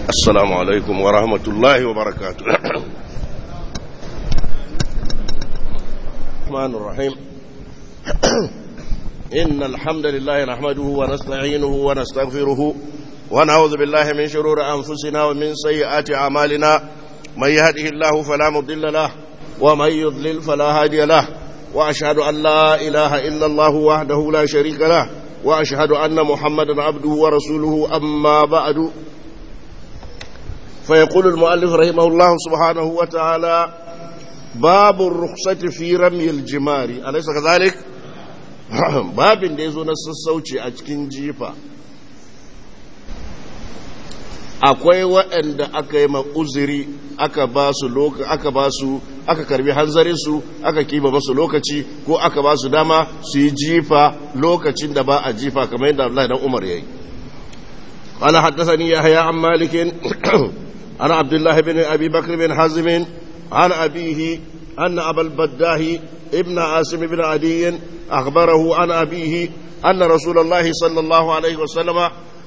السلام عليكم ورحمة الله وبركاته الرحمن الرحيم إن الحمد لله نحمده ونستعينه ونستغفره ونعوذ بالله من شرور أنفسنا ومن سيئات أعمالنا من يهده الله فلا مضل له ومن يضلل فلا هادي له وأشهد أن لا إله إلا الله وحده لا شريك له وأشهد أن محمدا عبده ورسوله أما بعد فيقول المؤلف رحمه الله سبحانه وتعالى باب الرخصة في رمي الجمار أليس كذلك؟ babin da ya zo na sassauci a cikin jifa akwai waɗanda aka yi uzuri aka ba su aka ba su aka karbi hanzarinsu aka kiba masu lokaci ko aka ba su dama su yi jifa lokacin da ba a jifa kamar yadda Allah dan Umar yayi قال حدثني يحيى عن مالك عن عبد الله بن ابي بكر بن حزم عن ابيه ان ابا البداه ابن عاصم بن عدي اخبره عن ابيه ان رسول الله صلى الله عليه وسلم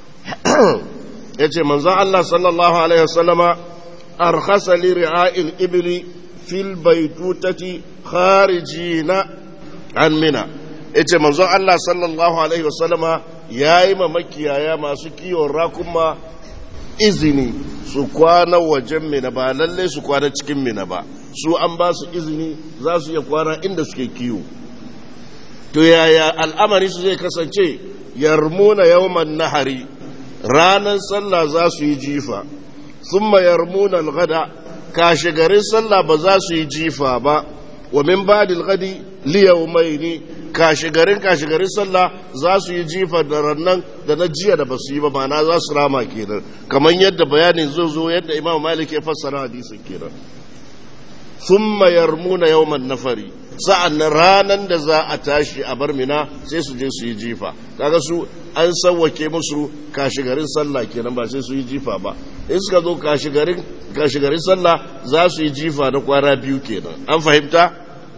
yace manzon Allah sallallahu alaihi wasallama arkhasa li ri'a'il ibli fil baytutati kharijina an mina yace manzon Allah sallallahu alaihi wasallama yayi ma makiyaya masu kiwon rakuma izini su kwana wajen mina ba lalle su kwana cikin mina ba su an ba su izini za su iya kwana inda suke kiwo to yaya al'amari su zai kasance yarmuna yawman nahari ranar sallah za su yi jifa sun yarmuna al-gada kashe garin sallah ba za su yi jifa ba wa min ba'dil gadi liyawmaini kashe garin kashe garin sallah za su yi jifa da rannan da na jiya da basu yi ba ma'ana za su rama kenan kamar yadda bayanin zai zo yadda imam malik ya fassara hadisin kenan thumma yarmuna yawman nafari sa'an ranan da za a tashi a bar mina sai su je su yi jifa kaga su an sawwake musu kashe garin sallah kenan ba sai su yi jifa ba in suka zo kashe garin kashe garin sallah za su yi jifa na kwana biyu kenan an fahimta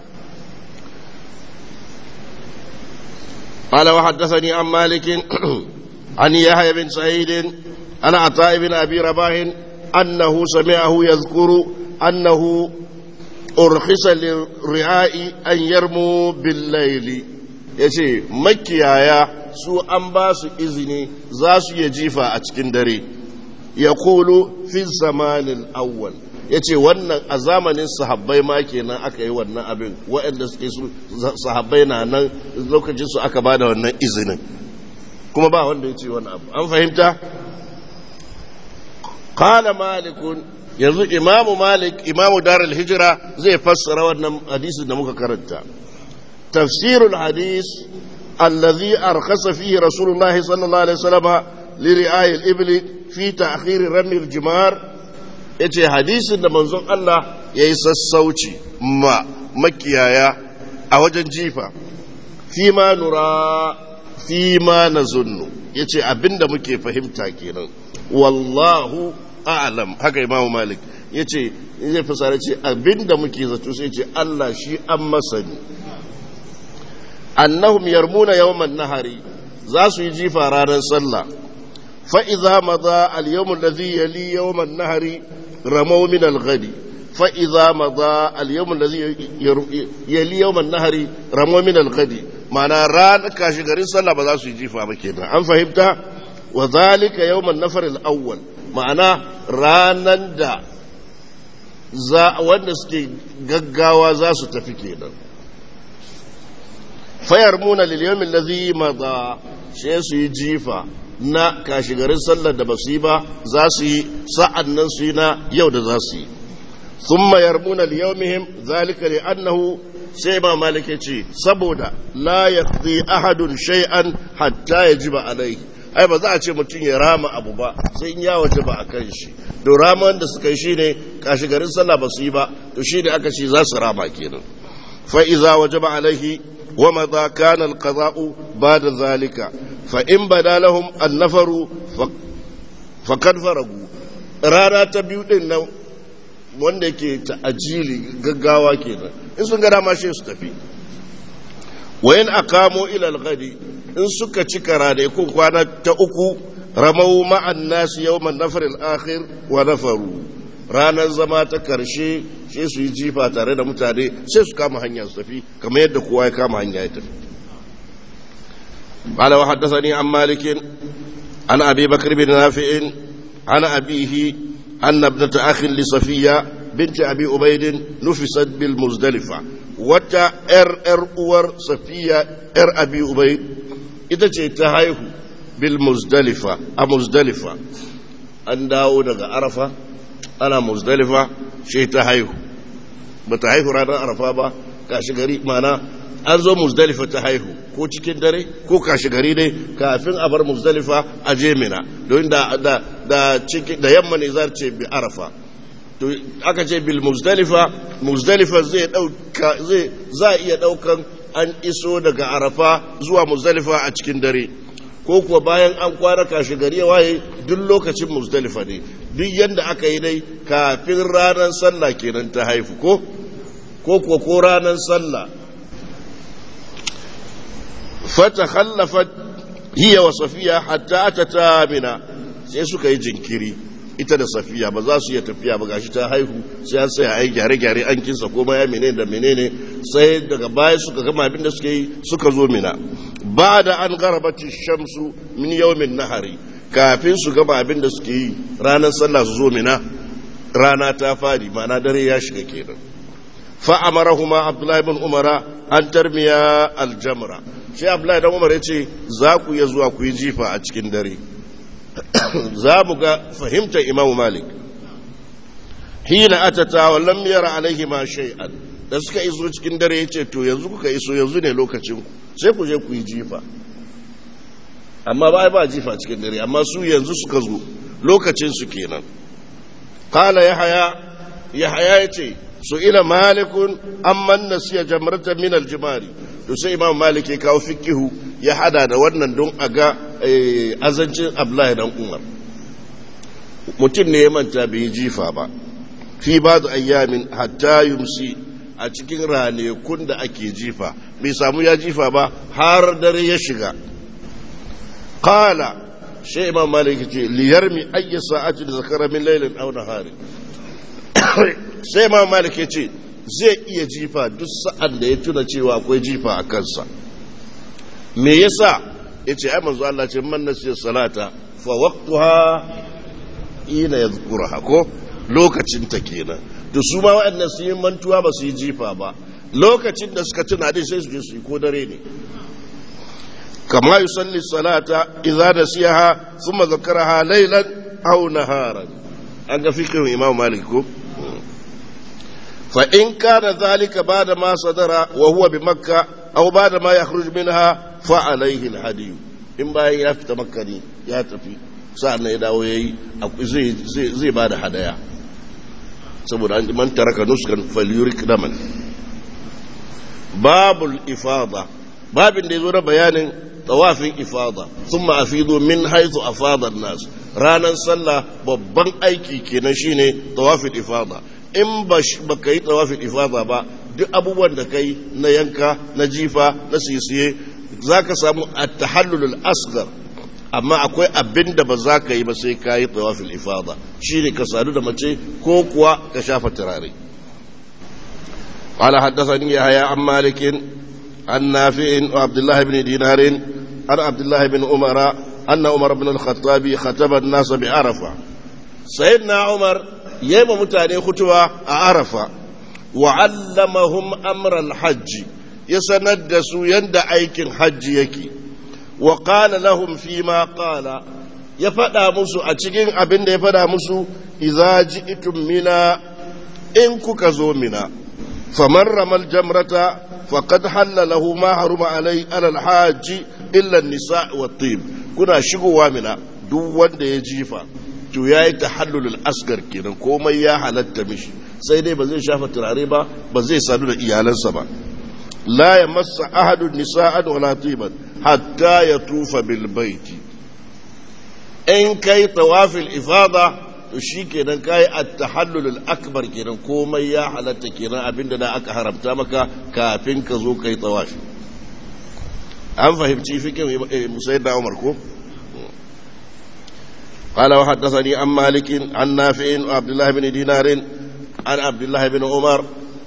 قال وحدثني عن مالك عن يحيى بن سعيد عن عطاء بن ابي رباح انه سمعه يذكر انه ارخص للرعاء ان يرموا بالليل yace makiyaya su an ba su izini za su iya jifa a cikin dare ya kulu fi zamanin awwal ya ce wannan a zamanin sahabbai ma kenan aka yi wannan abin waɗanda suke su sahabbai na nan lokacin su aka ba da wannan izinin kuma ba wanda ya ce wani abu an fahimta kala malikun yanzu imamu malik imamu darul hijira zai fassara wannan hadisin da muka karanta tafsirul hadis allazi arkhasa fihi rasulullahi sallallahu alaihi wasallam li ri'ayil ibli fi ta'khir rami al-jimar ya ce hadisin da manzon Allah ya yi sassauci ma makiyaya a wajen jifa fi ma nura fi ma na zunnu ya ce abinda muke fahimta kenan wallahu a'lam haka imamu malik ya ce zai fasara ce abinda muke zato sai ce Allah shi an masani annahum yarmuna yawman nahari za su yi jifa ranar sallah فإذا مضى اليوم الذي يلي يوم النهر رموا من الغد فإذا مضى اليوم الذي يلي يوم النهر رموا من الغد معنى ران كاشغرين صلى بذا سيجيفا بكينا أم فهمت وذلك يوم النفر الأول معنى رانا دا za wanda suke gaggawa za su tafi kenan fayar muna liliyomin lazi maza shi su yi jifa na kashigarin sallar da ba su yi ba za su yi sa'an nan su yi na yau da za su yi sun mayar muna liyomihim zalika ne annahu sai ma malike ce saboda la ya ahadun shay'an hatta ya ji ba alai ai ba za a ce mutum ya rama abu ba sai in ya waje ba a kan shi to raman da suka yi shi ne kashigarin sallah ba su yi ba to shi ne aka ce za su rama kenan fa'iza waje ba alaihi ومضى كان القضاء بعد ذلك فإن بدا لهم النفر فقد فرغوا rana ta biyu din nan wanda ke ta'ajili gaggawa kenan in sun ga dama shi su tafi wayan akamo ila al in suka cika ranakun kwana ta uku ramau ma'an nasu yawman nafaril akhir wa nafaru ranar zama ta karshe sai su yi jifa tare da mutane sai su kama hanya su tafi kamar yadda kowa ya kama hanya ya tafi قال وحدثني عن مالك عن أبي بكر بن نافع عن أبيه أن ابنة أخ لصفية بنت أبي أبيد نفست بالمزدلفة وتا إر إر أور صفية إر أبي أبيد إذا تهايه بالمزدلفة أمزدلفة أن داود عرفة أنا مزدلفة شيء تهايه بتهايه رانا عرفة با كاشغري معنا an zo muzdalifa ta haihu ko cikin dare ko kashi gari ne kafin a bar muzdalifa a je mina don da da da ciki da yamma ne zar ce bi arafa to aka ce bil muzdalifa muzdalifa zai dauka zai za iya daukan an iso daga arafa zuwa muzdalifa a cikin dare ko kuwa bayan an kwana kashi gari ya waye duk lokacin muzdalifa ne duk yanda aka yi dai kafin ranar sallah kenan ta haifu ko ko kuwa ko ranar sallah فتخلفت هي وصفية حتى أتتا منا sai suka yi jinkiri ita da safiya ba za su iya tafiya ba gashi ta haihu sai an sai a yi gyare-gyare an kinsa ko ya menene da menene sai daga baya suka gama abin da suka yi suka zo mina ba da an garabati shamsu min yawmin nahari kafin su gama abin da suke yi ranar sallah su zo mina rana ta fadi ma'ana dare ya shiga kenan fa amarahuma abdullahi bin umara an tarmiya aljamra sai abdullahi dan umar ya ce za ku iya zuwa ku yi jifa a cikin dare za mu ga fahimtar imamu malik hina atata wa lam yara alaihi ma shay'an da suka iso cikin dare ya ce to yanzu kuka iso yanzu ne lokacin ku sai ku je ku yi jifa amma ba ba jifa cikin dare amma su yanzu suka zo lokacin su kenan qala yahya yahya yace su ila malikun amman nasiya jamrata min aljimari to sai imam malik ya kawo fikihu ya hada da wannan don a ga azancin abdullahi dan umar mutum ne ya manta bai yi jifa ba fi ba da ayyamin hatta yumsi a cikin ranakun da ake jifa bai samu ya jifa ba har dare ya shiga qala shi imam malik ce liyarmi ayyi sa'ati da zakara min lailin aw nahari sai imam malik ya ce zai iya jifa duk sa'an da ya tuna cewa akwai jifa a kansa me yasa ya ce ai manzo Allah ce man nasiya salata fa waqtuha ina yadhkuruha ko lokacin ta kenan to su ma waɗannan su yi mantuwa ba su yi jifa ba lokacin da suka tuna dai sai su je su yi ko dare ne kama yusalli salata idza nasiyaha thumma zakaraha laylan aw naharan an ga fiqhin imam malik ko فإن كان ذلك بعد ما صدر وهو بمكة أو بعد ما يخرج منها فعليه الهدي إن باي يفت مكة يا تفي سألنا يداو يي زي زي زي بعد هدايا saboda man taraka nuskan falyurik daman babul ifada babin da yazo na bayanin tawafin ifada thumma afidu min haythu afada an-nas ranan sallah babban aiki kenan shine tawafin ifada in ba ka yi tsawafin ifada ba duk abubuwan da kai na yanka na jifa na sisiye za ka samu a tahallulul asgar amma akwai abin da ba za ka yi ba sai ka yi tsawafin ifada shi ne ka sadu da mace ko kuwa ka shafa turare قال حدثني يحيى عن مالك عن نافع وعبد الله بن دينار عن عبد الله بن عمر أن عمر بن الخطاب خطب الناس بعرفة سيدنا عمر يما متاني خطوة عرفة وعلمهم أمر الحج يسندسوا يند أيك حج يكي وقال لهم فيما قال يفدا مسو أتشكين أبن يفدا مسو إذا جئتم منا إن كوكزو منا فمن رمى الجمرة فقد حل له ما حرم عليه على الحاج إلا النساء والطيب كنا شقوا منا duk wanda ya jifa to ya yi tahallulul asgar kenan komai ya halatta mishi sai dai ba zai shafa turare ba ba zai sadu da iyalansa ba la ya masa ahadun nisa'an wala tiban hatta ya tufa bil baiti in kai tawafil ifada to shi kenan kai at-tahallulul akbar kenan komai ya halatta kenan abinda da aka haramta maka kafin ka zo kai tawafi an fahimci fikin musayyid da Umar ko قال وحدثني عن مالك عن نافع وعبد الله بن دينار عن عبد الله بن عمر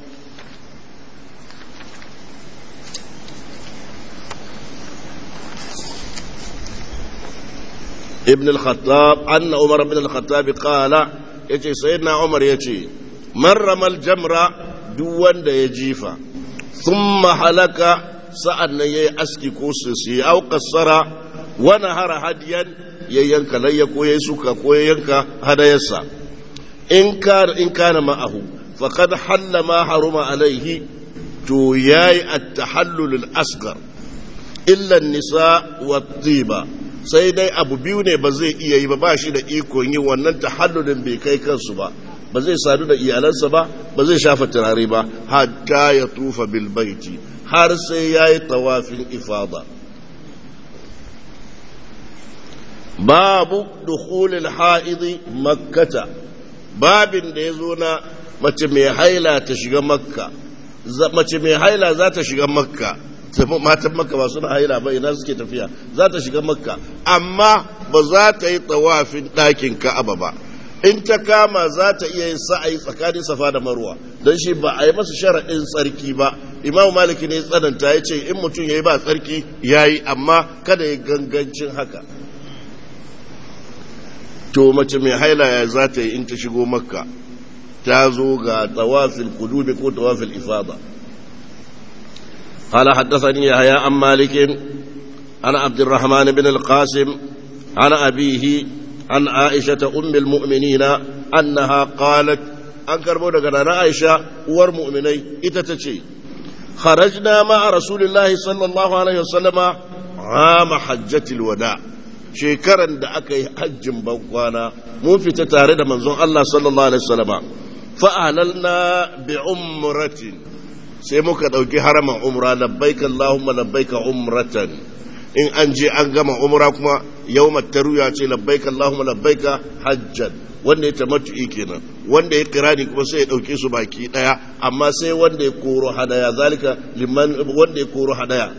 ابن الخطاب أن عمر بن الخطاب قال يجي سيدنا عمر يجي من رمى الجمرة دوان دا يجيفا ثم حلق سألنا يأسكي كوسسي أو قصر ونهر هديا يينك ليك ويسوك وينك هدايسا إن كان إن كان معه فقد حل ما حرم عليه تو ياي التحلل الأصغر إلا النساء والطيبة sai dai abu biyu ne ba zai iya yi ba ba shi da ikon yi wannan tahallulin bai kai kansu ba ba zai sadu da iyalansa ba ba zai shafa turare ba hatta ya tufa bil baiti har sai ya yi tawafin ifada babu dukhulil ha'idi makkata babin da ya zo na mace mai haila ta shiga makka mace mai haila za ta shiga makka matan makka ba suna haila ba ina suke tafiya za ta shiga makka amma ba za ta yi tawafin ɗakin ka'aba ba in ta kama za ta iya yin sa'ayi tsakanin safa da marwa don shi ba a yi masa sharaɗin tsarki ba imamu maliki ne tsananta ya ce in mutum ya yi ba tsarki ya yi amma kada ya gangancin haka to mace mai haila ya za ta yi in ta shigo makka ta zo ga tawafin kudubi ko tawafin ifada قال حدثني يحيى عن مالك عن عبد الرحمن بن القاسم عن أبيه عن عائشة أم المؤمنين أنها قالت أنكر بودك أنا عائشة والمؤمنين إتتشي خرجنا مع رسول الله صلى الله عليه وسلم عام حجة الوداع shekaran da aka yi hajjin bankwana mun fita tare da manzon Allah sallallahu alaihi wasallama fa'alalna bi umratin sai muka ɗauki haraman umra labbaika Allahumma labbaika umratan in an je an gama umra kuma yau taruya ce labbaika Allahumma labbaika hajjan wanda ya tamattu'i kenan wanda ya kirani kuma sai ya ɗauke su baki ɗaya amma sai wanda ya koro hadaya zalika liman wanda ya koro hadaya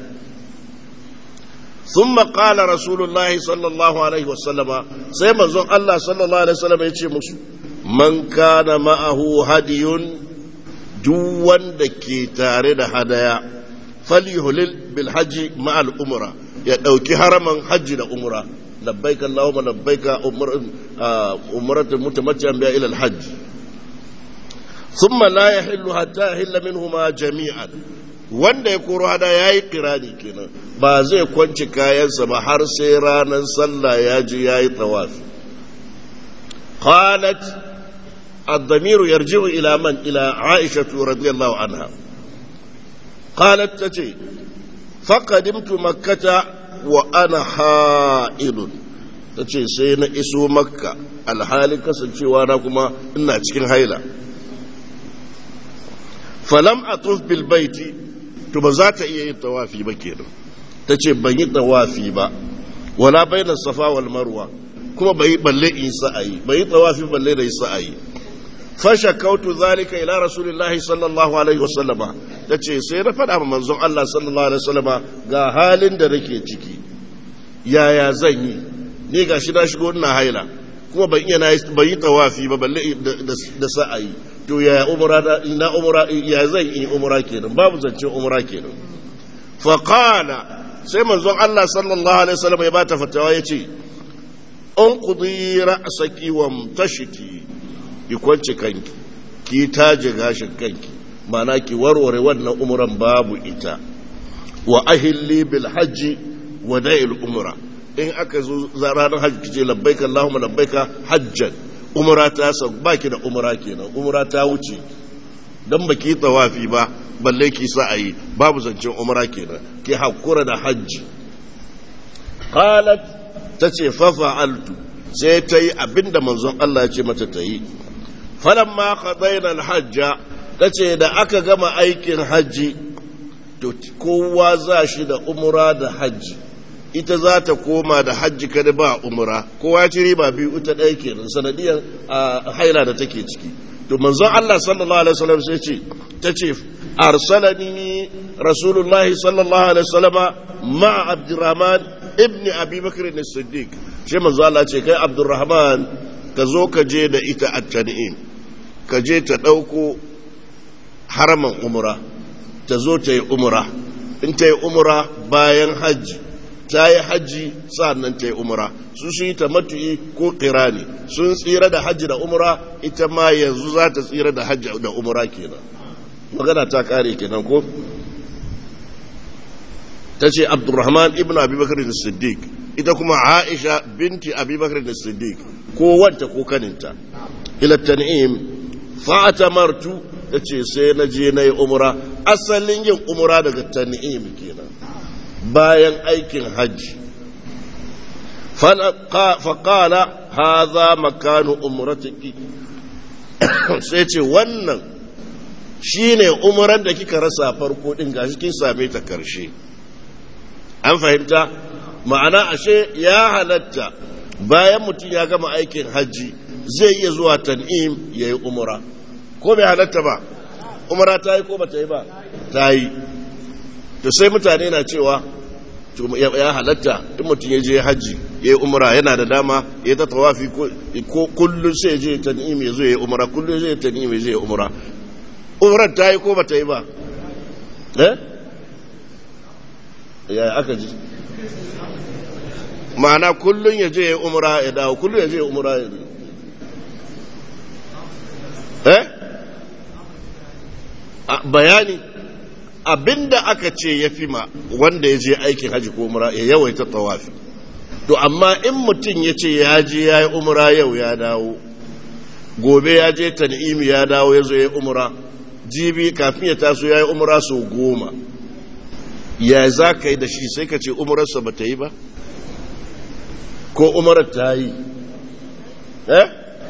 ثم قال رسول الله صلى الله عليه وسلم سيما زون الله صلى الله عليه وسلم يتشي مسو من كان معه هدي duk wanda ke tare da hadaya falyuhlil bil hajji ma'al umra ya dauki haraman hajji da umra labbaika allahumma labbaika umratu mutamatti'an biha ila al hajj thumma la yahillu hatta yahilla minhuma jami'an wanda ya koro hada yayi kirani kenan ba zai kwanci kayansa ba har sai ranar sallah ya ji yayi tawafi qalat الضمير يرجع إلى من إلى عائشة رضي الله عنها قالت تتي فقدمت مكة وأنا حائل تتي سينا إسو مكة الحال كسل وانا كما إنا تكين هايلا فلم أطوف بالبيت تبزات إيه التوافي بكير تتي بني توافي با ولا بين الصفا والمروة كما بي بلي إيسا أي بني توافي بلي إيسا أي fashakautu zalika ila rasulillahi sallallahu alaihi wasallama da ce sai na faɗa manzon Allah sallallahu alaihi wasallama ga halin da nake ciki yaya zan yi ni ga shi na shigo ina haila kuma ban iya ban yi tawafi ba balle da sa'ayi to yaya umra da ina umra ya zan yi umra kenan babu zance umra kenan fa qala sai manzon Allah sallallahu alaihi wasallama ya bata fatawa yace unqudi ra'saki wamtashiki ki kwance kanki ki taje gashin kanki mana ki warware wannan umuran babu ita wa ahilli bil hajji wa da'il umra in aka zo ranar hajji kice labbaika allahumma labbaika hajjan umra ta sa baki da umra kenan umra ta wuce dan baki tawafi ba balle ki sa ayi babu zancen umra kenan ki hakura da hajji qalat tace fa fa'altu sai ta yi abinda manzon Allah ya ce mata ta yi falamma qadayna al-hajja tace da aka gama aikin haji to kowa za shi da umra da haji ita za ta koma da hajji kada ba umra kowa ci riba biyu ita ɗaya kenan sanadiyar haila da take ciki to manzon Allah sallallahu alaihi wasallam sai ce tace arsalani rasulullahi sallallahu alaihi wasallam ma abdurrahman ibn abi bakr as-siddiq ce manzo Allah ce kai Abdurrahman ka zo ka je da ita a tan'im ka je ta ɗauko haraman umra ta zo ta yi umra in ta yi umra bayan hajji ta yi hajji sa'annan ta yi umra su su yi matu'i ko kirani sun tsira da hajji da umra ita ma yanzu za ta tsira da hajji da umra kenan magana ta kare kenan ko ta ce abdurrahman ibn abubakar da siddiq ita kuma aisha binti abubakar da siddiq ko wanta ko kaninta ila tan'im fa'atamartu ta ce sai na je na yi umra asalin yin umra daga tan'im kenan bayan aikin hajji faƙala haza makanu umratiki sai ce wannan shine umran da kika rasa farko din gashi kin same ta karshe an fahimta ma'ana ashe ya halatta bayan mutum ya gama aikin hajji zai iya zuwa tan'im ya yi umra ko bai halatta ba umra ta yi ko ba ta yi ba ta yi to sai mutane na cewa ya halatta in mutum ya je hajji ya yi umra yana da dama ya ta tawafi ko kullum sai je tan'im ya zo ya yi umra kullum zai tan'im ya zo ya yi umra umrar ta yi ko ba ta yi ba eh ya aka ji ma'ana kullum ya je ya yi umra ya dawo kullum ya je ya yi umra ya dawo eh bayani abinda aka ce ya fi ma wanda ya je aikin haji ko umra ya yawaita tawafi to amma in mutum ya ce ya je ya yi umra yau ya dawo gobe ya je tan'imi ya dawo ya zo ya yi umra jibi kafin ya taso ya yi umra sau goma ya za ka yi da shi sai ka ce umararsa ba ta yi ba ko umarar ta yi eh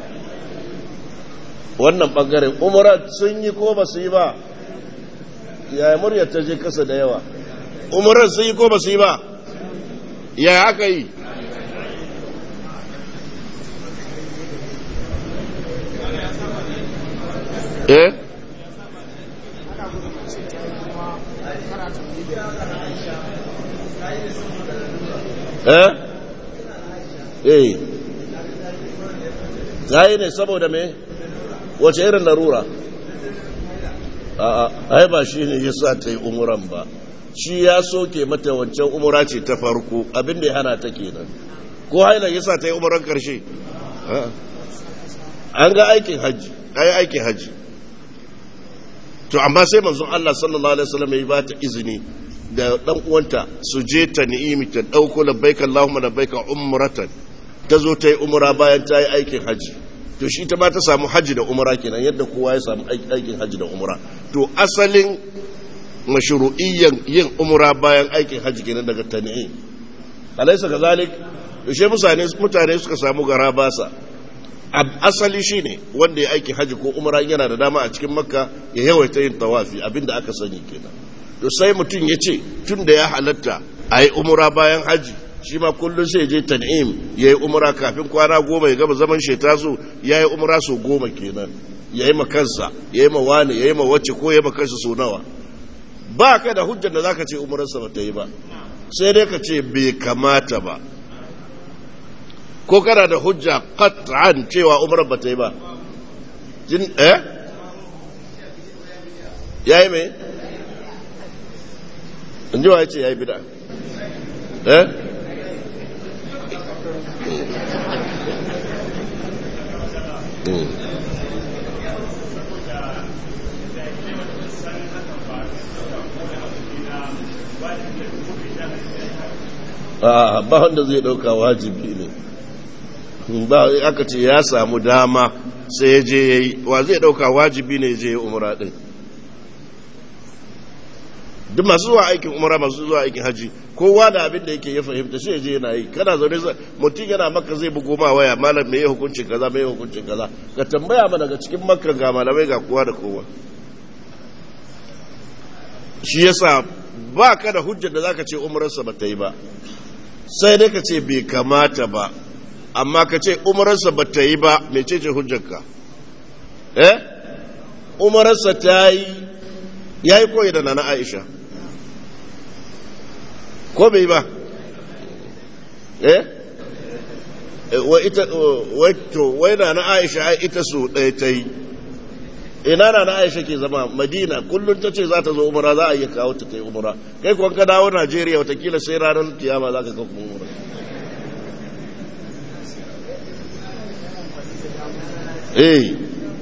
wannan ɓangaren umarar sun yi ko ba su yi ba yaya muryar ta je kasa da yawa umarar sun yi ko ba su yi ba yaya aka yi eh eh eh yayi ne saboda me wace irin larura a'a ai ba shi ne ya sa ta yi umuran ba shi ya soke mata wancan umura ce ta farko abinda ya hana ta kenan ko haila ya sa ta yi umuran karshe an ga aikin hajji ai aikin hajji to amma sai manzon Allah sallallahu alaihi wasallam ya ba ta izini da dan uwanta su je ta ni'imi ta dauko labbaika Allahumma labbaika umratan ta zo ta yi umra bayan ta yi aikin haji to shi ta ma ta samu haji da umra kenan yadda kowa ya samu aikin haji da umra to asalin mashru'iyyan yin umra bayan aikin haji kenan daga tan'im alaysa kazalik to she mutane mutane suka samu gara basa asali shine wanda ya aiki haji ko umra yana da dama a cikin makka ya yawaita yin tawafi abinda aka sani kenan to sai mutum ya ce tun da ya halatta a yi umura bayan haji shi ma kullum sai je tan'im ya yi umura kafin kwana goma ya gaba zaman sheta so ya yi umura so goma kenan ya yi makansa ya yi mawane ya yi mawace ko ya makansa so nawa ba ka da hujjar da za ka ce umurarsa ba ta yi ba sai dai ka ce bai kamata ba ko kana da hujja qat'an cewa umrar ba ta yi ba jin eh yayi me in ji wa yace yayi bid'a eh a ba wanda zai dauka wajibi ne ba aka ce ya samu dama sai ya je ya yi wa zai dauka wajibi ne je ya umara din duk masu zuwa aikin umara masu zuwa aikin haji kowa da abin da yake ya fahimta sai ya je yana yi kana zaune mutum yana maka zai bugo ma waya malam me hukuncin kaza me hukuncin kaza ka tambaya mana daga cikin makka ga malamai ga kowa da kowa shi yasa ba ka da hujjar da zaka ce umararsa ba ta yi ba sai dai ka ce bai kamata ba amma ka ce umararsa ba ta yi ba mece ce hujjarka eh umararsa ta yi ya yi koyi da nana aisha ko bai ba eh wai ita wai to wai na na Aisha ita su ɗaya ta yi ina na na Aisha ke zama Madina kullum ta ce za ta zo umra za a iya kawo ta ta yi umra kai kuwa ka dawo Najeriya watakila sai ranar kiyama za ka kawo umra eh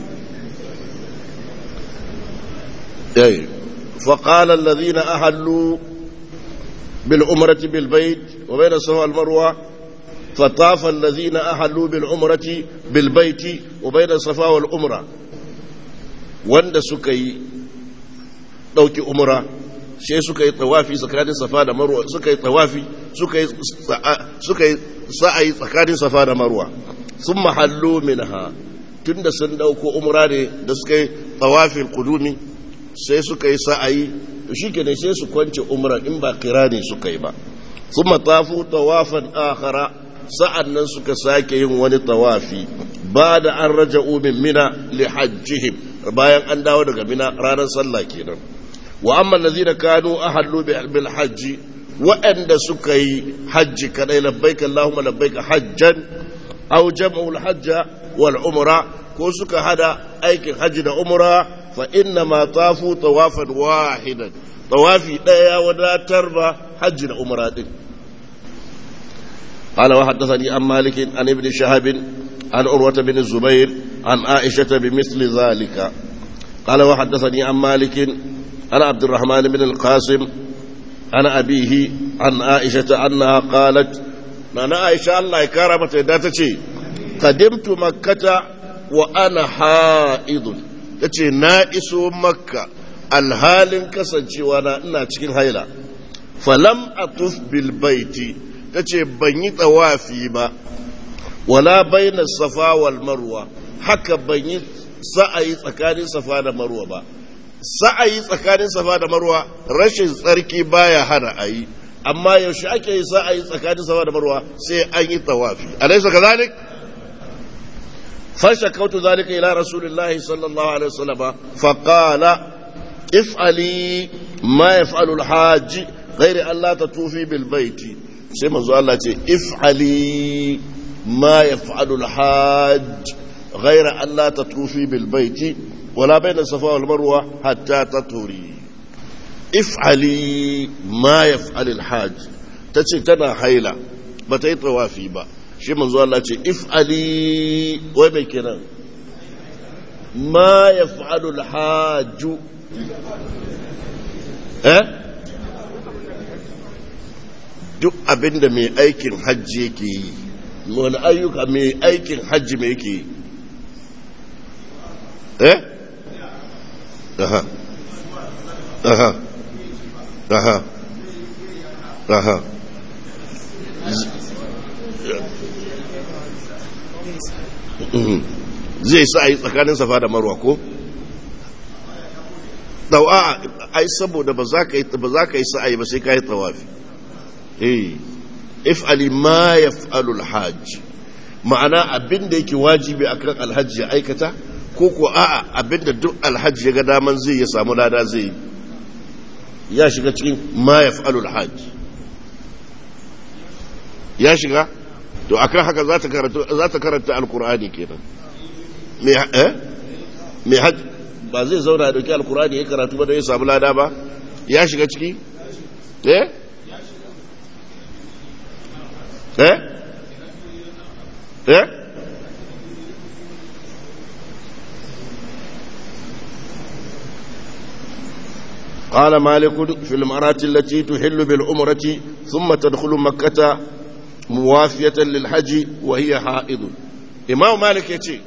eh فقال الذين أهلوا بالعمرة بالبيت وبين الصفا والمروة فطاف الذين أهلوا بالعمرة بالبيت وبين الصفا والعمرة wanda suka yi ɗauki umra sai suka yi tawafi tsakanin safa da marwa suka yi tawafi suka yi sa'ayi tsakanin safa da marwa sun mahallo minha tun da sun ɗauko umra ne da suka yi tawafin kudumi sai suka yi sa'ayi shi ke sai su kwance umra in ba kira ne suka yi ba sun matafu tawafan akhara sa'an nan suka sake yin wani tawafi ba da an raja umin mina li hajjihim bayan an dawo daga mina ranar sallah kenan wa amma lazina kanu ahallu bil hajji waɗanda suka yi hajji kadai labbaika Allahumma labbaika hajjan aw jam'ul hajja wal umra ko suka hada aikin hajji da umra fa inna ma tafu tawafan wahidan tawafi daya wadatar ba hajji da umra din قال وحدثني عن مالك عن ابن شهاب عن عروة بن الزبير عن عائشة بمثل ذلك قال وحدثني عن مالك عن عبد الرحمن بن القاسم عن أبيه عن عائشة أنها قالت أنا عائشة الله كرمت داتتي قدمت مكة وأنا حائض تتي نائس مكة الهال كسنتي وأنا إنا تكين هيلا فلم أطف بالبيت تتي بني طوافي با wala baina safa wal marwa haka ban yi sa'ayi tsakanin safa da marwa ba sa'ayi tsakanin safa da marwa rashin tsarki baya hana ayi amma yaushe ake yi sa'ayi tsakanin safa da marwa sai an yi tawafi alaysa kadhalik fashakautu zalika ila rasulillahi sallallahu alaihi wasallam fa qala if'ali ma yaf'alu al-hajj ghairi an la tatufi bil baiti sai manzo Allah ce if'ali ما يفعل الحاج غير أن لا تطوفي بالبيت ولا بين الصفا والمروة حتى تطهري افعلي ما يفعل الحاج تتي تنا حيلة بتي طوافي با shi manzo Allah ce if'ali wai mai kenan ma yaf'alu al-hajj eh duk abinda mai aikin hajji yake yi wani ayyuka mai aikin hajji mai yake eh aha aha aha aha zai sa a yi tsakanin safa da marwa ko? dawa ai saboda ba za ka yi sa'ayi ba sai ka yi tawafi eh if'ali ma yaf'alu al-hajj ma'ana abin da yake wajibi akan alhaji ya aikata ko ko a'a abin da duk alhaji ya ga daman zai ya samu lada zai ya shiga cikin ma yaf'alu al-hajj ya shiga to akan haka za ta karanta za ta karanta alqur'ani kenan me eh me hajj ba zai zauna da dauki alqur'ani ya karatu ba da ya samu lada ba ya shiga ciki eh eh eh قال مالك في المرات التي تحل بالعمرة ثم تدخل مكة موافية للحج وهي حائض إمام مالك يتي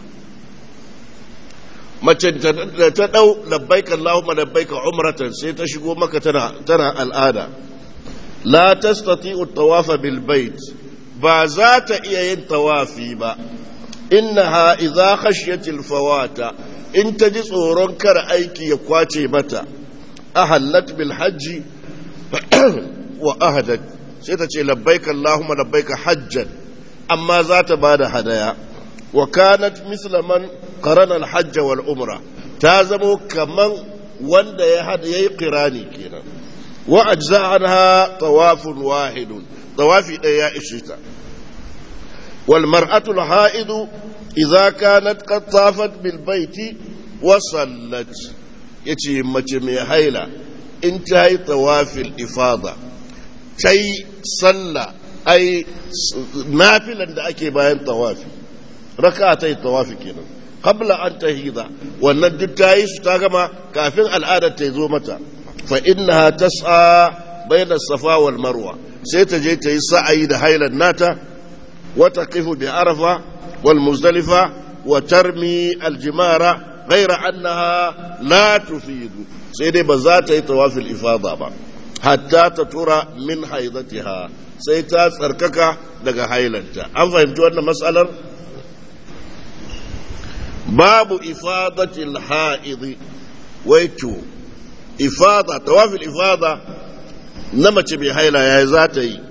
mace ta ɗau labbaika Allahumma labbaika umratan sai ta shigo maka tana tana al'ada la tastati'u tawafa bil bait ba za ta iya yin tawafi ba innaha idza khashiyat al fawata in ta ji tsoron kar aiki ya kwace mata ahallat bil hajji wa ahadat sai ta ce labbaika Allahumma labbaika hajjan amma za ta bada hadaya wa kanat misla man qarana al hajj wal umra ta zamo kaman wanda ya hada yayi qirani kenan wa ajza anha tawafun wahidun tawafi ɗaya ya ishe ta wal mar'atul ha'idu idza kanat qad tafat bil baiti wa sallat yace mace mai haila in ta yi tawafil ifada ta yi sallah ai nafilan da ake bayan tawafi raka ta yi tawafi kenan qabla an tahida wannan duk ta yi su ta gama kafin al'adar ta zo mata fa innaha tas'a bayna safa wal marwa sai ta je ta yi sa'ayi da hailan nata wa taqifu bi arafa wal muzdalifa wa tarmi al jimara ghayra annaha la tufidu sai dai ba za ta yi tawafil ifada ba hatta ta tura min haidatiha sai ta tsarkaka daga hailanta an fahimci wannan matsalar babu ifadatil ha'idi waito ifada tawafil ifada na mace mai haila ya za ta yi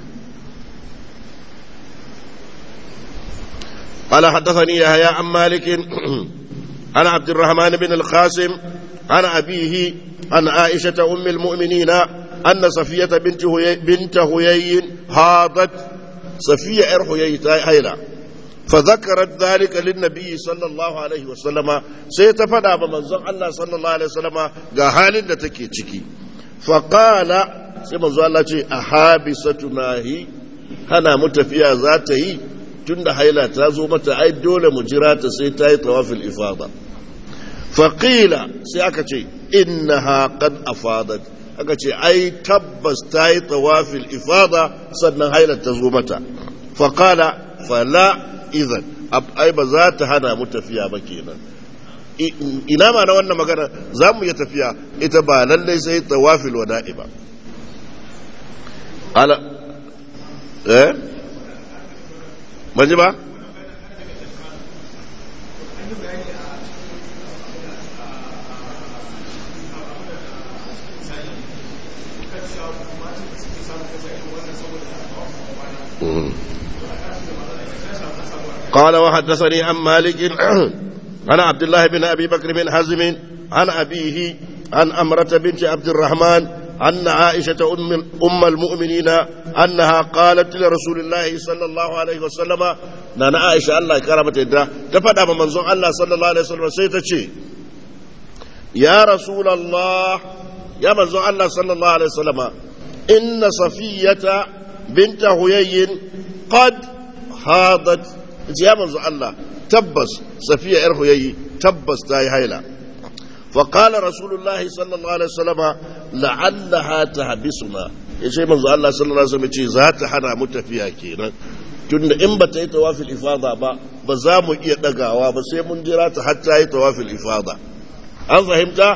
قال حدثني يحيى عن مالك عن عبد الرحمن بن القاسم عن أبيه عن عائشة أم المؤمنين أن صفية بنت هيي بنت هيي هاضت صفية إر هيي هيلا فذكرت ذلك للنبي صلى الله عليه وسلم سيتفدى بمنزل الله صلى الله عليه وسلم قال تكي تكي فقال سيما الله أحابستنا هي هنا متفيا ذاته tunda haila ta zo mata ai dole mu jira ta sai ta yi tawafil ifada faƙila sai aka ce innaha qad afadat aka ce ai tabbas ta yi tawafil ifada sannan hailar ta zo mata faƙala fala idan ai ba za ta hana mu tafiya ba kenan ina ma na wannan magana za mu iya tafiya ita ba lallai sai tawafil wada'i ba ala eh manji ba قال وحدثني عن مالك عن عبد الله بن ابي بكر بن حزم عن ابيه عن امره بنت عبد الرحمن ان عائشه ام ام المؤمنين انها قالت لرسول الله صلى الله عليه وسلم نانا عائشه الله كرمت يدا تفدا من منزون الله صلى الله عليه وسلم سيتشي يا رسول الله يا منزون الله صلى الله عليه وسلم ان صفيه بنت هيي قد هاضت ya manzo Allah tabbas safiya yar huyayi tabbas ta yi haila fa qala rasulullah sallallahu alaihi wasallam la'allaha tahbisuna yace manzo Allah sallallahu alaihi wasallam ce za ta hana mu tafiya kenan tunda in ba ta yi tawafil ifada ba ba za mu iya dagawa ba sai mun jira ta har ta yi tawafil ifada an fahimta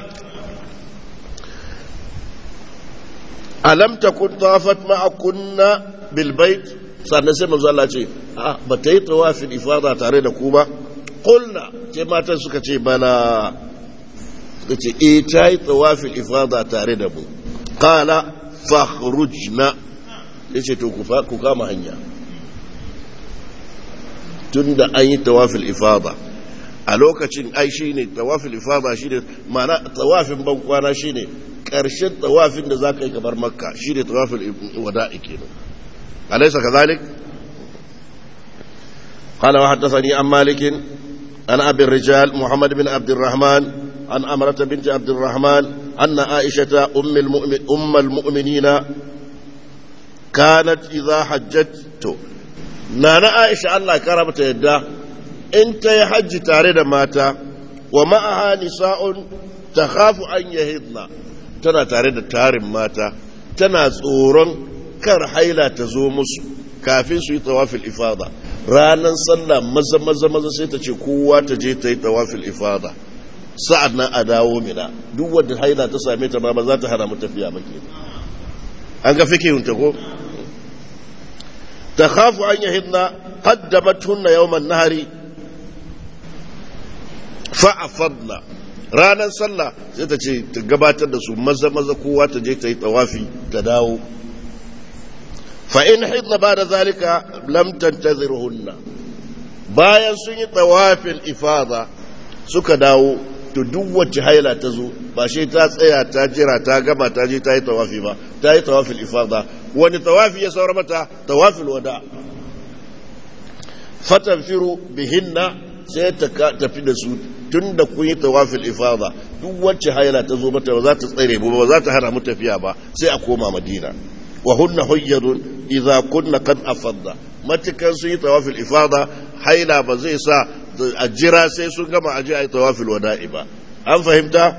alam takun tawafat ma'a kunna bil bait sannan sai manzo Allah ce a ba ta yi tawafin ifada tare da ku ba kulna ce matan suka ce bala suka ce e ta yi tawafin ifada tare da mu kala fakhrujna ya ce to ku kama hanya tun da an yi tawafin ifada a lokacin ai shi ne tawafin ifada shi ne mana tawafin bankwana shi ne ƙarshen tawafin da za ka yi kamar makka shi ne tawafin wada'i kenan أليس كذلك قال وحدثني عن مالك عن أبي الرجال محمد بن عبد الرحمن عن أمرة بنت عبد الرحمن أن عائشة أم, المؤمن أم المؤمنين كانت إذا حجت نانا عائشة الله كرمت يدا انت يحج تاريد ماتا ومعها نساء تخاف أن يهضن تنا تاريد تارم ماتا تنا تورن kar haila ta zo musu kafin su yi tawafil ifada ranar sallah maza maza maza sai ta ce kowa ta je ta yi tawafil ifada sa'ad nan a dawo mina duk wanda haila ta same ta ba ba za ta hana mu tafiya ba ke an ga fikihun ta ko ta khafu an yahidna qaddamat hunna yawman nahari fa afadna ranar sallah sai ta ce ta gabatar da su maza maza kowa ta je ta yi tawafi ta dawo فإن حضن بعد ذلك لم تنتظرهن bayan sun yi tsawafin ifada suka dawo to duk wacce haila ta zo ba shi ta tsaya ta jira ta gama ta je ta yi tawafi ba ta yi tawafin ifada wani tawafi ya saura mata tawafin wada fatanfiru bihinna sai ta tafi da su tun da kun yi tawafil ifada duk wacce haila ta zo mata ba za ta tsare ba za ta hana mu tafiya ba sai a koma madina wa hunna huyyadun idza kunna qad afadda matukan sun yi tawafil ifada haila ba zai sa a jira sai sun gama aje a yi tawafil wada'i ba an fahimta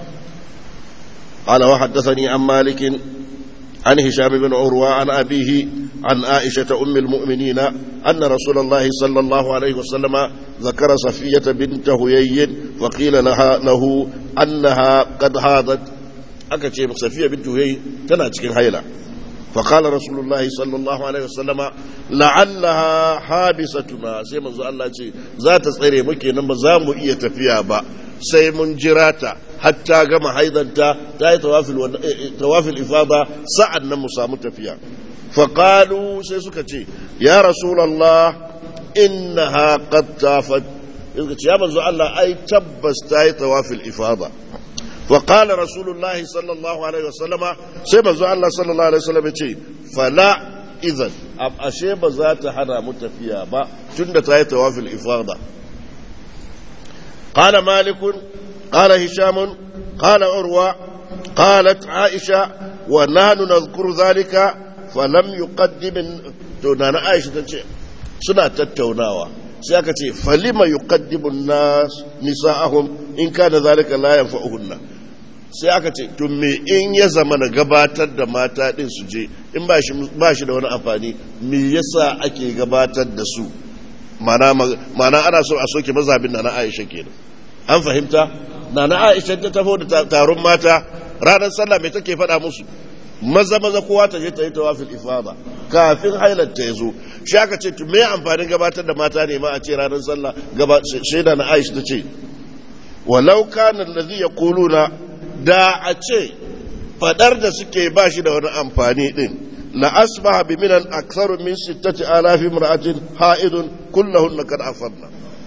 قال وحدثني عن مالك عن هشام بن عروة عن أبيه عن عائشة أم المؤمنين أن رسول الله صلى الله عليه وسلم ذكر صفية بنت هيي وقيل لها له أنها قد هاضت أكتشف صفية بنت هيي تناتك هيلة فقال رسول الله صلى الله عليه وسلم لعلها حابستنا سيما الله ذات صيري مكي نما زامو إيه تفيها با sai mun jira ta hatta gama haidanta ta yi tawafil ifada sa'an nan mu samu tafiya faƙalu sai suka ce ya rasulallah inna ha qad tafat suka ce ya manzo Allah ai tabbas ta yi tawafil ifada فقال رسول الله صلى الله عليه وسلم سيما زو الله صلى الله عليه وسلم يقول فلا إذن أب أشيب ذات حنا متفيا با تند تاي توافي الإفاضة قال مالك قال هشام قال عروة قالت عائشة ونحن نذكر ذلك فلم يقدم تونانا عائشة تنشي سنة تتوناوا sai aka ce falima yuqaddimu nas nisa'ahum in kana zalika la yanfa'uhunna sai aka ce to me in ya zama na gabatar da mata din su je in ba shi ba shi da wani amfani me yasa ake gabatar da su mana mana ana so a soke mazhabin na Aisha kenan an fahimta na na Aisha ta tafo da taron mata ranar sallah me take faɗa musu maza maza kowa ta je ta yi tawafil ifada kafin hailar ta yazo shi aka ce to me amfanin gabatar da mata ne ma a ce ranar sallah gaba shaida na Aisha ta ce walau kana allazi yaquluna da a ce fadar da suke ba shi da wani amfani din la asbaha bi minan aktharu min sittati alafi imra'atin ha'idun kulluhunna kad afadna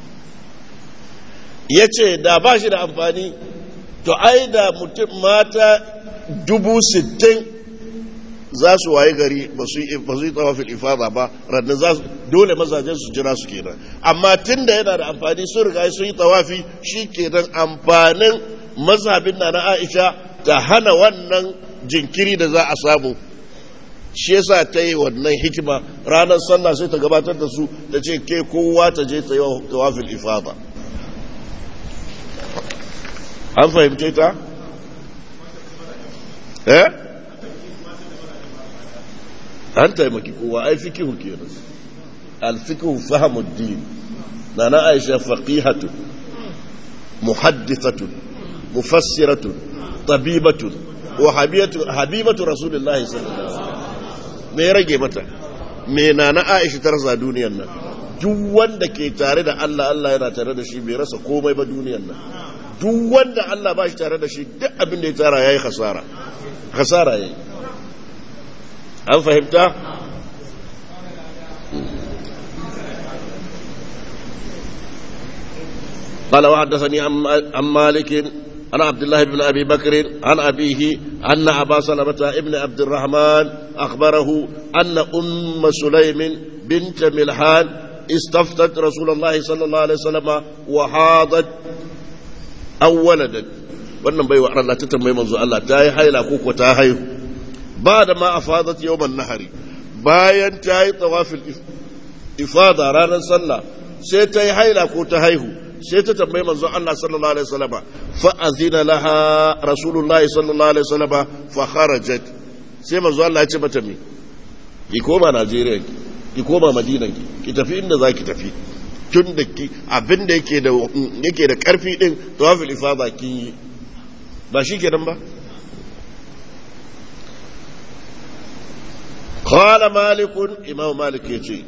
yace da ba shi da amfani to ai da mutum mata dubu sittin za su waye gari ba su yi tawafil ifada ba rannan za su dole mazajen su jira su kenan amma tun da yana da amfani sun riga sun yi tawafi shi kenan amfanin mazhabin na na aisha ta hana wannan jinkiri da za a samu shi yasa ta yi wannan hikima ranar sallah sai ta gabatar da su ta ce ke kowa ta je ta yi tawafil ifada an fahimce ta? eh an taimaki kowa ai fikihu kenan alfikihu fahimuddin na na aisha faqihatu muhaddithatu mufassiratu tabibatu wa habibatu habibatu rasulullahi sallallahu alaihi wasallam me rage mata me na na aisha tarza duniyar nan duk wanda ke tare da Allah Allah yana tare da shi bai rasa komai ba duniyar nan duk wanda Allah ba shi tare da shi duk abin da ya tsara yayi khasara khasara yayi an fahimta قال وحدثني عن مالك عن عبد الله بن ابي بكر عن ابيه ان ابا سلمه ابن عبد الرحمن اخبره ان ام سليم بنت ملحان استفتت رسول الله صلى الله عليه وسلم وحاضت او ولدت wannan bai wa Allah ta tambayi manzo Allah ta yi haila ko ko ta haihu ba da ma afadat yawman nahari bayan ta yi tawafil ifada ranar sallah sai ta yi haila ko ta haihu sai ta tambayi manzo Allah sallallahu alaihi wasallama fa azina laha rasulullahi sallallahu alaihi wasallama fa kharajat sai manzo Allah ya ce mata me ki koma Najeriya ki koma Madina ki ki tafi inda zaki tafi tun da ki abin da yake da yake da karfi din tawafil ifada ki ba shi kenan ba قال مالك إمام مالك يجي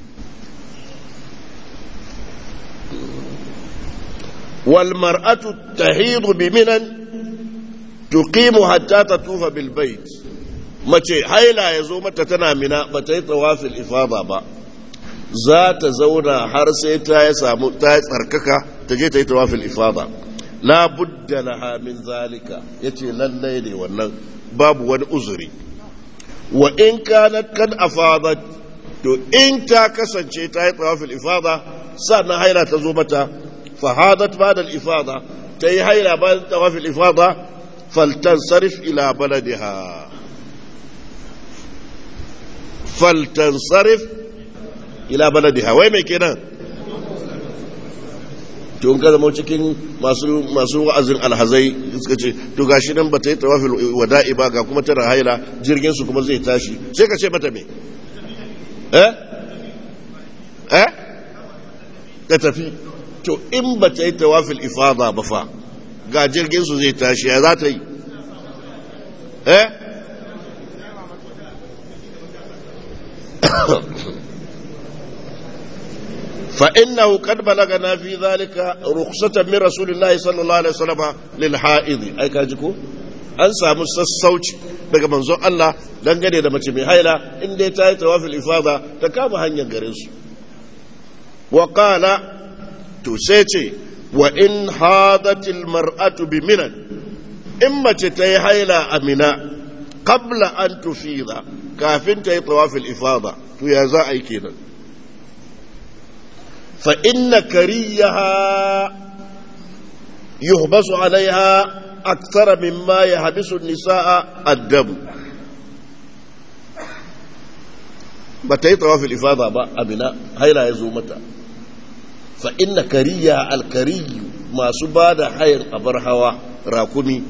والمرأة تحيض بمنن تقيم حتى تطوف بالبيت mace haila ya zo mata tana mina ba ta yi tawafil ifada ba za ta zauna har sai ta ya samu ta yi tsarkaka ta je ta yi tawafil ifada la budda laha min zalika yace lallai ne wannan babu wani uzuri wa in kanat kad afadat to in ta kasance ta yi tawafil ifada sannan haila ta zo mata fahadat ba da ifada ta yi haila ba da tawafil ifada faltansarif ila baladiha faltansarif ila baladiha wai mai kenan to ka zama cikin masu masu wa'azin alhazai suka ce to gashi nan bata yi tawafil wada'i ba ga kuma tana haila jirgin su kuma zai tashi sai ka ce mata me eh eh ka tafi to in bata yi tawafil ifada ba fa ga jirgin su zai tashi ya za ta yi eh فإنه قد بلغنا في ذلك رخصة من رسول الله صلى الله عليه وسلم للحائض أي كاجكو an samu sassauci daga manzon Allah dangane da mace mai haila inda ta yi tawafil ifada ta kama hanyar garin su wa qala to sai ce wa in hadatil mar'atu bi minan in mace ta yi haila a mina qabla an tufida kafin ta yi tawafil ifada to ya za a yi kenan فإن كريها يحبس عليها أكثر مما يحبس النساء الدم بتي طواف الإفاضة با أبناء هيلا يزومتا فإن كريها الكري ما سباد حير أبرهوا راكمي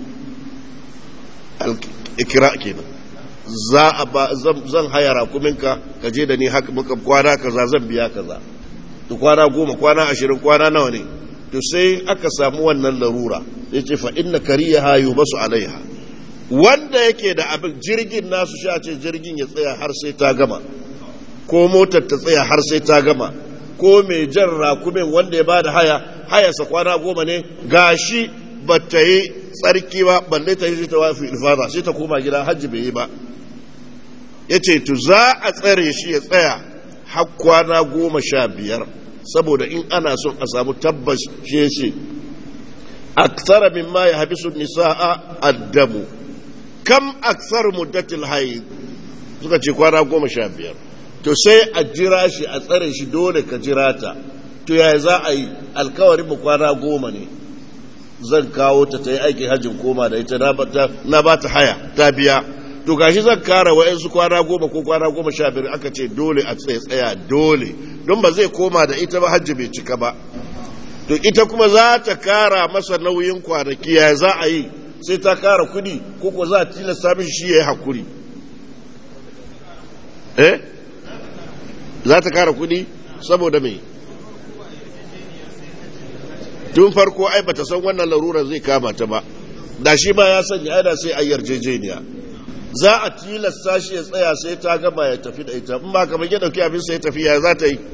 الإكراء كده za a ba zan haya rakuminka ka je da ni haka muka kwana kaza zan biya kaza to kwana goma kwana ashirin kwana nawa ne to sai aka samu wannan larura ya ce fa inna kariya hayu basu alaiha wanda yake da abin jirgin nasu sha ce jirgin ya tsaya har sai ta gama ko motar ta tsaya har sai ta gama ko mai jan rakumin wanda ya bada haya hayarsa kwana goma ne gashi ba ta yi tsarki ba balle ta yi ta wafi ilfada sai ta koma gida hajji bai yi ba ya ce to za a tsare shi ya tsaya har kwana goma sha biyar saboda in ana son a samu tabbas shi ya ce aksara min ma ya habisu nisa'a addamu kam aksar muddatil haid suka ce kwana goma sha biyar to sai a jira shi a tsare shi dole ka jira ta to yaya za a yi alkawarin mu kwana goma ne zan kawo ta ta yi aikin hajjin koma da ita na ba ta haya ta biya to gashi zan kara wa'yansu kwana goma ko kwana goma sha biyar aka ce dole a tsaye tsaya dole don ba zai koma da ita ba hajji bai cika ba to ita kuma za ta kara masa nauyin kwanaki ya za a yi sai ta kara kudi ko ko za a tilasta mishi shi ya yi hakuri eh za ta kara kudi saboda me tun farko ai bata san wannan larurar zai kama ta ba da shi ma ya sanya ana sai a yarjejeniya za a tilasta shi ya tsaya sai ta gama ya tafi da ita in ba kamar ya dauki abin sai ya tafi ya za ta yi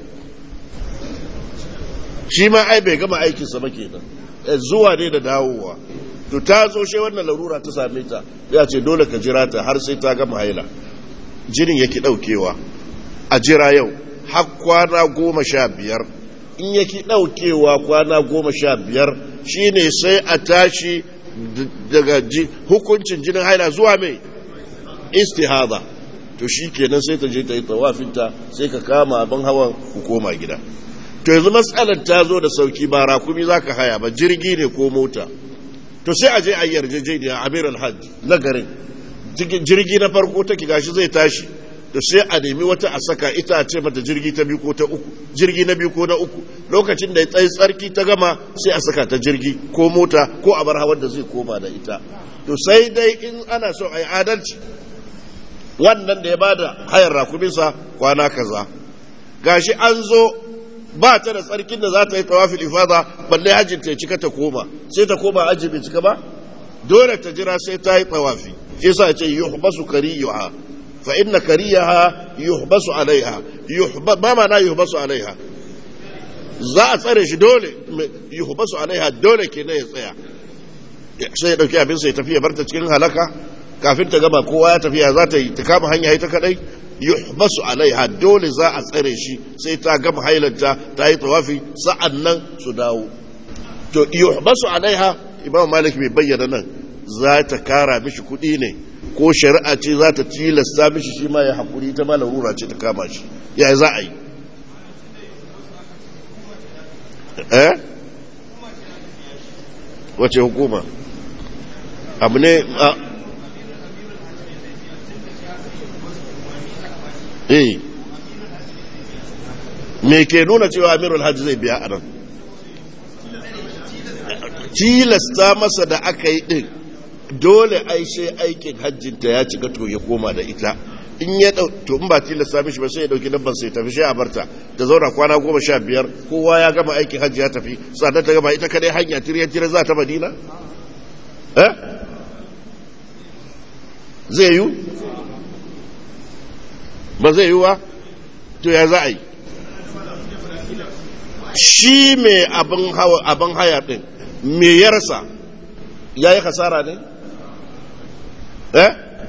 shi ma ai bai gama aikinsa ba kenan zuwa ne da dawowa to ta zo shi wannan larura ta same ta ya ce dole ka jira ta har sai ta gama haila jinin yake daukewa a jira yau har kwana goma sha biyar in yake daukewa kwana goma sha biyar shine sai a tashi daga hukuncin jinin haila zuwa mai istihada to shi kenan sai ta je ta yi tawafinta sai ka kama abin hawan ku koma gida to yanzu matsalar ta zo da sauki ba rakumi za ka haya ba jirgi ne ko mota to sai a je a yarjejeniya amir alhaj na garin jirgi na farko ta ki gashi zai tashi to sai a nemi wata a saka ita a ce mata jirgi ta biyu ko ta uku jirgi na biyu ko na uku lokacin da ya tsayi tsarki ta gama sai a saka ta jirgi ko mota ko a bar hawan da zai koma da ita to sai dai in ana so a yi adalci wannan da ya bada hayar rakuminsa kwana kaza gashi an zo ba ta da tsarkin da za ta yi tawafil ifada balle hajjin ta cika ta koma sai ta koma hajji bai cika ba dole ta jira sai ta yi tawafi shi yasa ce yuhbasu kariyuha fa inna kariyaha yuhbasu alaiha yuhba ma ma'ana yuhbasu alaiha za a tsare shi dole yuhbasu alaiha dole kenan ya tsaya sai ya dauki abin sai tafi ya barta cikin halaka kafin ta gama kowa ya tafiya za ta yi ta kama hanya ita kadai yuhbasu alaiha dole za a tsare shi sai ta gama hailanta ta yi tawafi sa'an nan su dawo to yuhbasu alaiha imam malik bai bayyana nan za ta kara mishi kuɗi ne ko shari'a ce za ta tilasta mishi shi ma ya haƙuri ta ma larura ce ta kama shi ya za a yi eh wace hukuma abu ne a eh me ke nuna cewa amirul hajji zai biya a nan tilasta masa da aka yi din dole aishe aikin hajjinta ya cika to ya koma da ita in ya dau to in ba tilasta mishi ba sai ya dauki dabban sai tafi sai a barta ta zauna kwana goma sha biyar kowa ya gama aikin hajji ya tafi sannan ta gama ita kadai hanya tiryan tiryan za ta madina eh zai yi ba zai yi wa to ya za a yi shi mai abin haya din me ya rasa ya yi kasara ne eh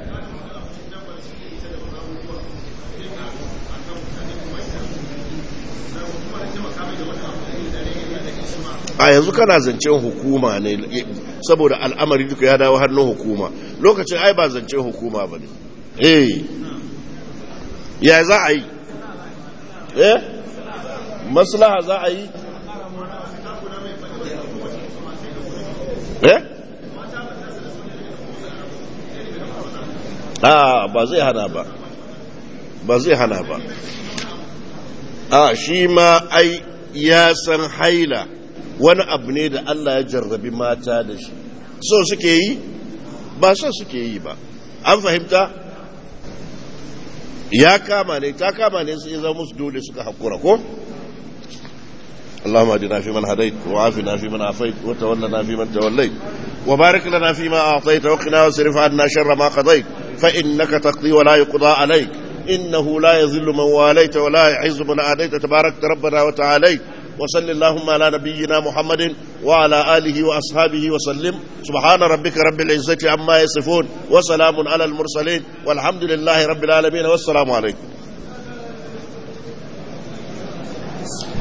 a yanzu kana zancen hukuma ne saboda al'amari duka ya dawo hannun hukuma lokacin ai ba zancen hukuma ba ne eh ya za a yi eh maslaha za a yi eh a ba zai hana ba ba zai hana ba a shi ma ai ya san haila wani abu ne da Allah ya jarrabi mata da shi so suke yi ba so suke yi ba an fahimta ya kama ne ta kama ne su zama musu dole suka haƙura ko اللهم اهدنا فيمن هديت وعافنا فيمن عافيت وتولنا فيمن توليت وبارك لنا فيما اعطيت وقنا واصرف عنا شر ما قضيت فانك تقضي ولا يقضى عليك انه لا يذل من واليت ولا يعز من عاديت تباركت ربنا وتعاليت وصل اللهم على نبينا محمد وعلى آله وأصحابه وسلم سبحان ربك رب العزة عما يصفون وسلام على المرسلين والحمد لله رب العالمين والسلام عليكم